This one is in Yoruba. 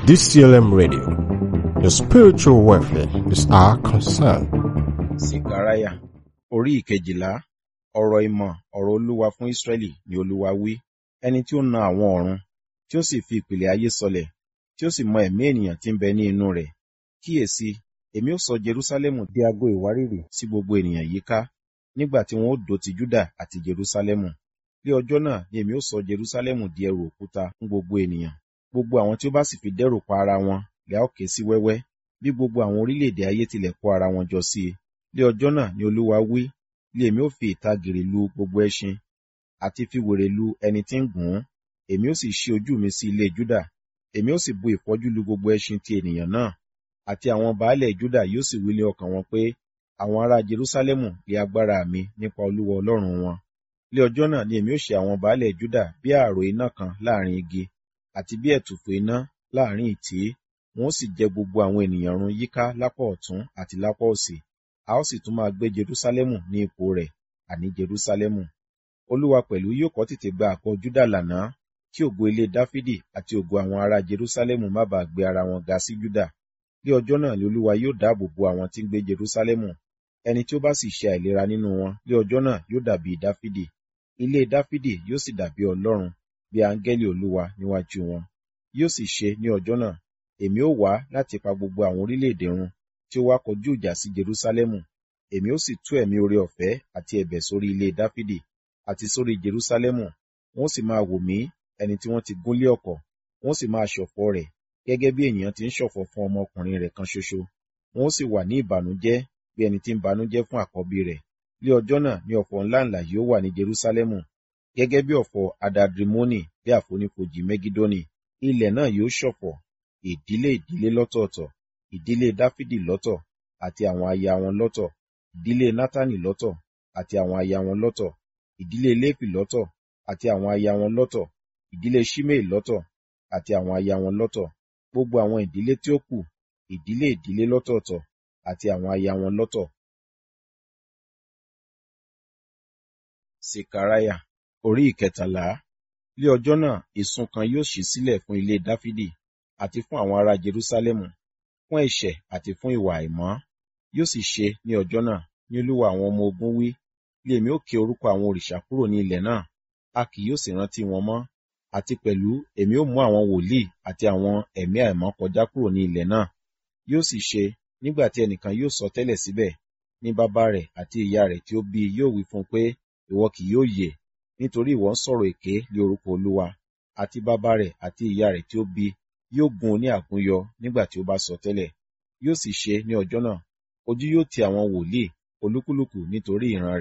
DCLM Radio. Your spiritual welfare is our concern. Sikaraya orí ìkejìlá ọ̀rọ̀ ìmọ̀ ọ̀rọ̀ Olúwa fún Ísírẹ́lì ni Olúwa wí ẹni tí ó na àwọn ọ̀run tí ó sì fi ìpìlẹ̀ ayé sọlẹ̀ tí ó sì mọ ẹ̀mí ènìyàn tí ń bẹ ní inú rẹ̀ kíyèsí èmi ó sọ Jerúsálẹ́mù di ago ìwárìrì sí gbogbo ènìyàn yíká nígbà tí wọn ó dó ti Júdà àti Jerúsálẹ́mù ní ọjọ́ náà ni èmi ó sọ Jerúsálẹ́mù di ẹrù òkúta fún gbogbo ènìyàn gbogbo àwọn tí ó bá sì fi dẹ́rù pa ara wọn lẹ́ ó ké sí wẹ́wẹ́ bí gbogbo àwọn orílẹ̀-èdè ayé tilẹ̀ kó ara wọn jọ sí i ní ọjọ́ náà ni Olúwa wí lé èmi ó fi ìtàgìrì lu gbogbo ẹṣin àti fi wèrè lu ẹni tí ń gùn ún èmi ó sì ṣí ojú mi sí ilé Júdà èmi ó sì bu ìfọ́jú lu gbogbo ẹṣin ti ènìyàn náà àti àwọn baálẹ̀ Júdà yóò sì wí ní ọkàn wọn pé àwọn ará Jerúsálẹ́mù lé agbára mi nípa Olúwa Ọlọ́run wọn ní ọjọ́ náà ni èmi ó ṣe àwọn baálẹ̀ Júdà bí ààrò iná kan láàrin igi àti bí ẹ̀tùfù iná láàrin ìtì wọn ó sì jẹ gbogbo àwọn ènìyàn run yíká lápá ọ̀tún àti lápá òsì a ó sì tún máa gbé Jerúsálẹ́mù ní ipò rẹ̀ àní Jerúsálẹ́mù Olúwa pẹ̀lú yóò kọ́ tètè gba àgọ́ Júdà lànà kí ògo ilé Dáfídì àti ògo àwọn ará Jerúsálẹ́mù má bàa gbé ara wọn ga sí Júdà ní ọjọ́ náà ni Olúwa yóò dáàbò bo àwọn tí ń gbé Jerúsálẹ́mù ẹni tí ó bá sì ṣe àìlera nínú wọn ní ọjọ́ náà yóò dàbí Dáfídì ilé Dáfídì yóò sì dàbí Ọlọ́run bí áńgẹ́lì Olúwa níwájú wọn yóò sì ṣe ní ọjọ́ náà èmi ó wá láti pa gbogbo àwọn orílẹ̀-èdè run tí ó wá kọjú ìjà sí Jerúsálẹ́mù èmi ó sì tú ẹ̀mí oore ọ̀fẹ́ àti ẹ̀bẹ̀ sórí ilé Dáfídì àti sórí Jerúsálẹ́mù wọ́n sì máa wò mí ẹni tí wọ́n ti gún lé ọ̀kọ̀ wọ́n sì máa ṣọ̀fọ̀ rẹ̀ gẹ́gẹ́ bí ènìyàn ti ń ṣọ̀fọ̀ fún ọmọkùnrin rẹ̀ kan ṣoṣo wọ́n sì wà ní ìbànújẹ́ bí ẹni tí ń banújẹ́ fún àkọ́bí rẹ̀ ní ọjọ́ náà ni ọ̀fọ̀ ńláǹlà yóò wà ní Jerúsálẹ́mù gẹ́gẹ́ bí ọ̀fọ̀ adadrimoni bí àfonífojì Megidoni ilẹ̀ náà yóò ṣọ̀fọ̀ ìdílé ìdílé lọ́tọ̀ọ̀tọ̀ ìdílé Dáfídì lọ́tọ̀ àti àwọn aya wọn lọ́tọ̀ ìdílé Nátánì lọ́tọ̀ àti àwọn aya wọn lọ́tọ̀ ìdílé Léfì lọ́tọ̀ àti àwọn aya wọn lọ́tọ̀ ìdílé Ṣímèì lọ́tọ̀ àti àwọn aya wọn lọ́tọ̀ gbogbo àwọn ìdílé tí ó kù ìdílé ìdílé lọ́tọ̀ọ̀tọ̀ àti àwọn aya wọn lọ́tọ̀. Sekaraya orí ìkẹtàlá lé ọjọ́ náà ìsun kan yóò ṣí sílẹ̀ fún ilé Dáfídì àti fún àwọn ará Jerúsálẹ́mù fún ẹ̀ṣẹ̀ àti fún ìwà àìmọ́ yóò sì ṣe ní ọjọ́ náà ní Olúwa àwọn ọmọ ogun wí lé èmi ó ké orúkọ àwọn òrìṣà kúrò ní ilẹ̀ náà a kì yóò sì rántí wọn mọ́ àti pẹ̀lú èmi ó mú àwọn wòlíì àti àwọn ẹ̀mí àìmọ́ kọjá kúrò ní ilẹ̀ náà yóò sì ṣe nígbà tí ẹnìkan yóò sọ tẹ́lẹ̀ síbẹ̀ ní bàbá rẹ̀ àti ìyá rẹ̀ tí ó bí i yóò wí fún un pé ìwọ kì yóò yè nítorí ìwọ ń sọ̀rọ̀ èké lé orúkọ Olúwa àti bàbá rẹ̀ àti ìyá rẹ̀ tí ó bí yóò gún un ní àgúnyọ nígbà tí ó bá sọ tẹ́lẹ̀ yóò sì ṣe ní ọjọ́ náà ojú yóò ti àwọn wòlíì olúkúlùkù nítorí ìran rẹ̀